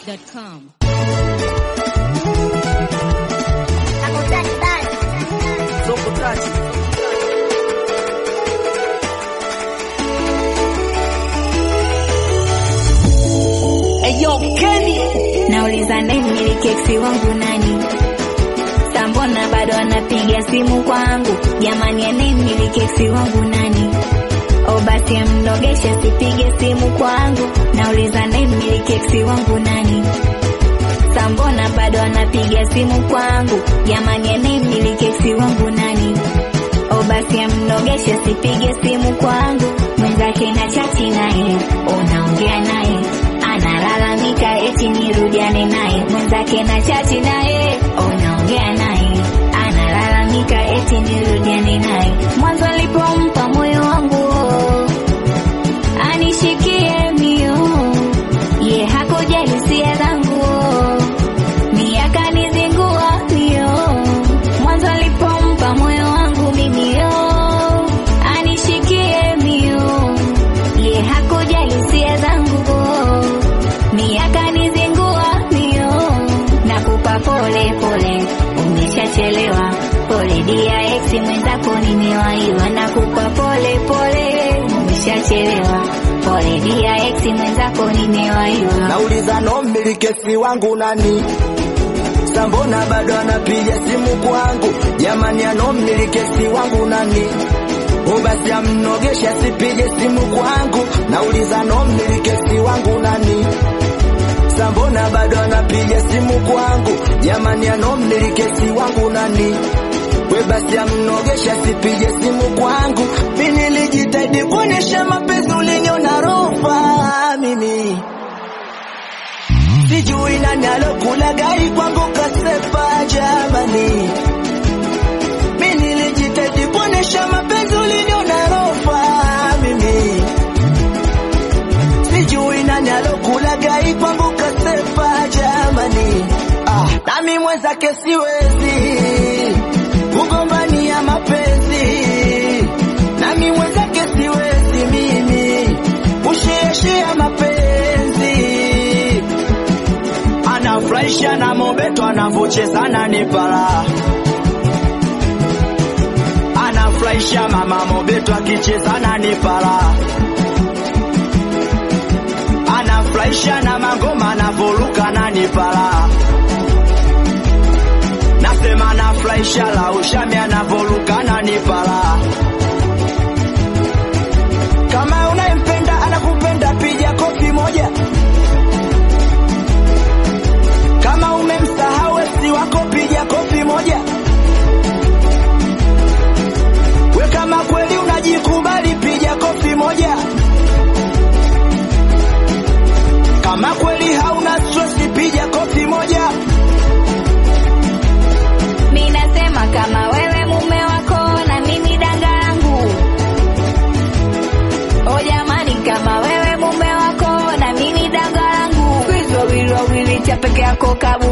SoundCloud.com. Soko tatu. Eyo Kenny Nauliza name milikeksi wangu nani? Sambona bado anapiga simu kwangu, jamani ya name milikeksi wangu nani? O basi amnogeshe sipige simu kwangu, nauliza name milikeksi wangu nani? Sambona bado anapiga simu kwangu, jamani ya name milikeksi wangu nani? O basi amnogeshe sipige simu kwangu, mwenzake na chati naye, unaongea naye analalamika eti nirudiane naye, mwenzake na chati naye, unaongea naye analalamika eti nirudiane naye. Mwanzo alipompa moyo wangu anishikie mio, ye hakujali hisia zangu miaka nizingua mio, mwanzo alipompa moyo wangu mimi yo anishikie mio, ye hakujali hisia zangu miaka nizingua mio, nakupa pole pole, umeshachelewa pole dia ex mwenzako nimewaiwa, nakupa pole pole, umeshachelewa pole dia ex mwenzako nimewaiwa. nauliza no mmilikesi wangu nani? Sambona bado anapiga simu kwangu, jamani, ano mmilikesi wangu nani? O basi amnogesha sipige simu kwangu, nauliza no mmilikesi wangu nani? Sambona bado anapiga simu kwangu, jamani, ano mmilikesi wangu nani? We basi amnogesha sipige simu kwangu, mimi nilijitahidi kuonesha mapenzi uliniona rofa mimi sijui nani alokula gari kwangu kasepa jamani, mi nilijitahidi kuonesha mapenzi uliniona rofa mimi, sijui nani alokula gari kwangu kasepa jamani, ah, nami mwenzake siwezi kugombania mapenzi, nami mwenzake siwezi mimi kushiashia mapenzi anafurahisha na mobeto anavocheza na nipala anafurahisha mama mobeto akicheza na nipala anafurahisha na mangoma anavoruka na nipala nasema anafurahisha la ushami anavoruka na nipala kama unayempenda anakupenda piga kofi moja kama umemsahau esi wako piga kofi moja. We kama kweli unajikubali piga kofi moja. Kama kweli hauna stress piga kofi moja. Mi nasema kama wewe mume wako na mimi danga langu. O jamani, kama wewe mume wako na mimi danga langu, kwizo wili wawili cha peke yako kabu